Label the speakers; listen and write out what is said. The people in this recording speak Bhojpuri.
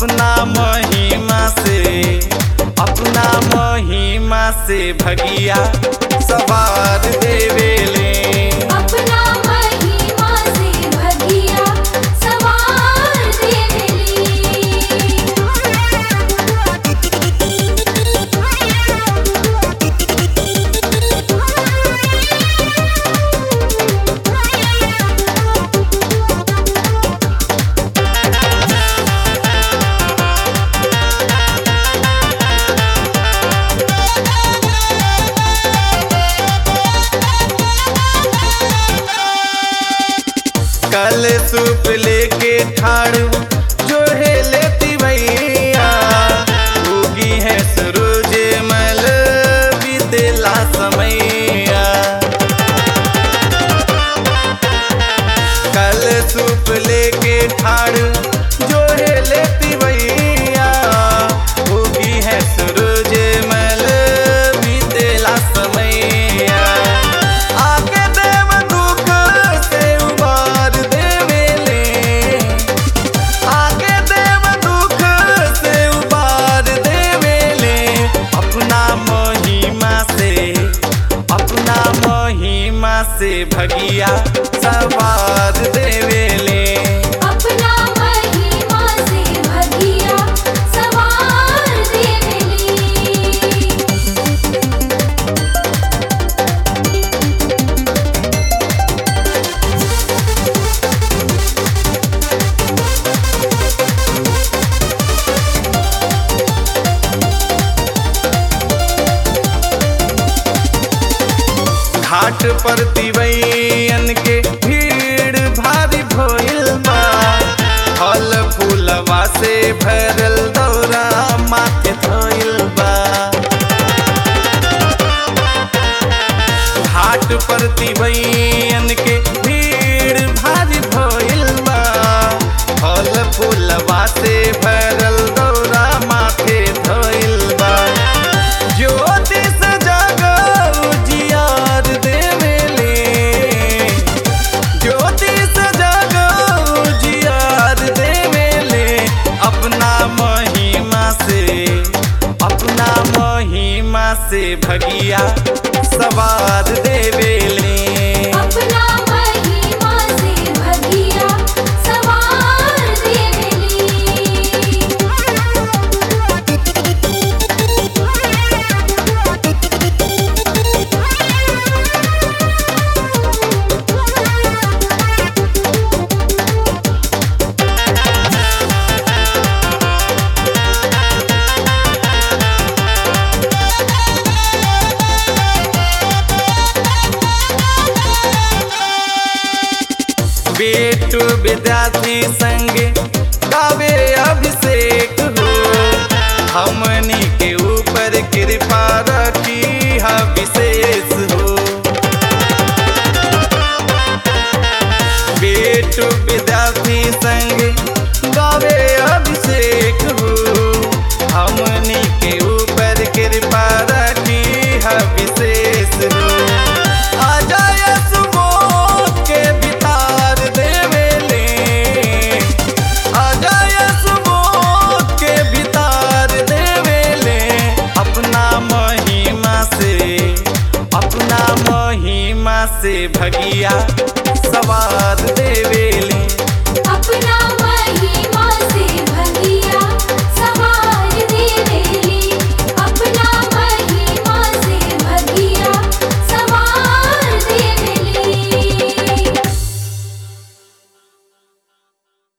Speaker 1: अपना महिमा से अपना महिमा से भगिया सवार देवेले
Speaker 2: अपना महिमा से भगिया सवार
Speaker 1: कल सूप लेके ठाड़ू जो है लेती भैया होगी है सूरज मल बीतेला समैया कल सूप लेके ठाड़ू जो है लेती भैया होगी है सूरज मल बीतेला समैया आके देव दुख से उबार देवेले आके देव दुख से उबार देवेले अपना महिमा से अपना महिमा से भगिया सवार देवेले
Speaker 2: अपना महिमा से भगिया सवार देवेली
Speaker 1: घाट पर तिवैयन के भीड़ भारी भइल बा फल फूलवा से भरल दौरा माथे धइल बा घाट पर तिवैयन के भीड़ भारी भइल बा फल फूलवा से भरल दौरा माथे धइल बा ज्योतिष जगह उजियार देवेले ज्योतिष जगह उजियार देवेले अपना महिमा से अपना महिमा से भगिया सवार देवेले
Speaker 2: अपना महिमा से भगिया सवार
Speaker 1: बेटू विद्यार्थी संग गावे अभिषेक हो हमनी के ऊपर कृपा रखी है विशेष हो बेटू विद्यार्थी संग गावे अभिषेक हो हमनी के ऊपर कृपा रखी है विशेष हो अजय सुबोध के बितार देवेले अजय सुबोध के बितार देवेले अपना महिमा से अपना महिमा से भगिया